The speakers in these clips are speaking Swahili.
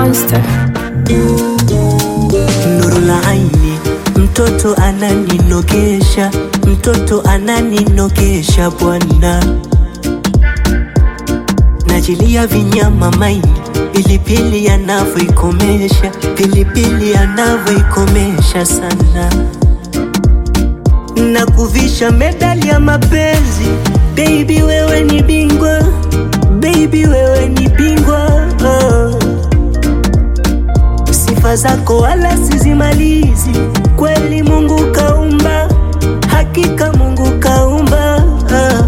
Monster. Nuru la aini, mtoto ananinogesha, mtoto ananinogesha bwana, najilia vinyama maini, pilipili anavyoikomesha, pilipili anavyoikomesha sana, na kuvisha medali ya mapenzi. Baby wewe ni bingwa, baby wewe ni bingwa oh. Sifa zako wala sizimalizi, kweli Mungu kaumba, hakika Mungu kaumba. ah.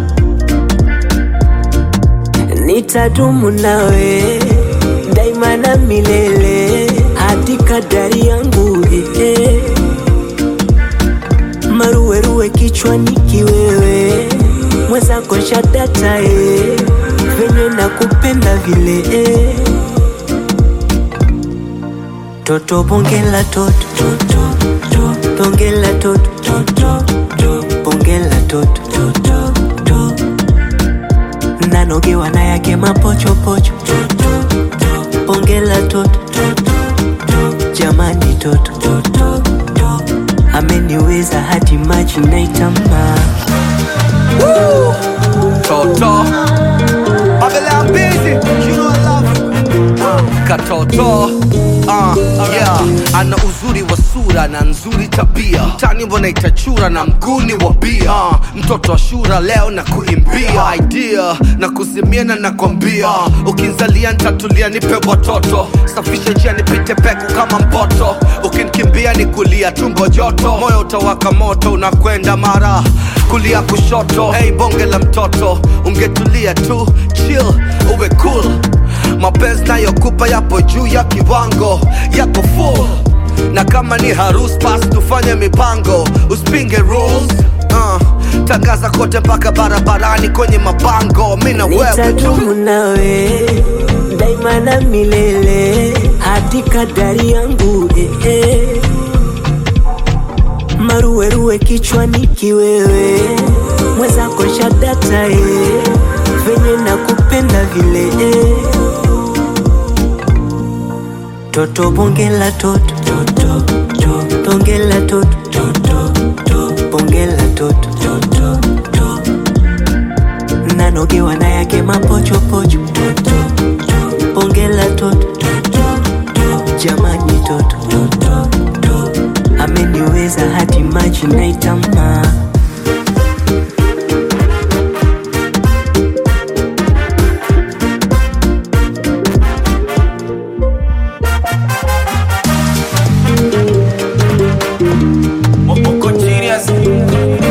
Nitadumu nawe daima na milele, hadi kadari yangu eh, eh. Maruweruwe kichwani kiwewe, mwenzako shadata eh, venye nakupenda vile eh. Toto bongela toto toto toto bongela toto toto toto bongela toto toto toto nanogewa na yake mapochopocho toto toto bongela toto toto toto jamani toto toto toto ameniweza hadi maji naitama Toto Babylon busy You know I love uh, Katoto uh, yeah. Ana uzuri wa sura na nzuri tabia tani mbona itachura na mguni wa bia uh, mtoto wa shura leo na kuimbia idea na kuzimiana na kwambia uh, ukinzalia ntatulia nipe watoto safisha njia nipite peku kama mpoto ukinikimbia ni kulia tumbo joto moyo utawaka moto unakwenda mara kulia kushoto hey bonge la mtoto ungetulia tu chill uwe cool mapenzi nayokupa yapo juu ya kiwango yako full na kama ni harus basi tufanye mipango usipinge rules uh, tangaza kote mpaka barabarani kwenye mabango mi na wewe tu nitadumu nawe daima na milele hadi kadari yangu eh, eh. maruweruwe kichwani kiwewe mwenzako shadata eh. venye nakupenda vile eh. toto bongela toto toto toto bongela toto toto toto bongela toto toto toto nanogewa na yake mapochopocho toto toto bongela toto toto jamani toto toto toto ameniweza hadi maji naitama Moko genius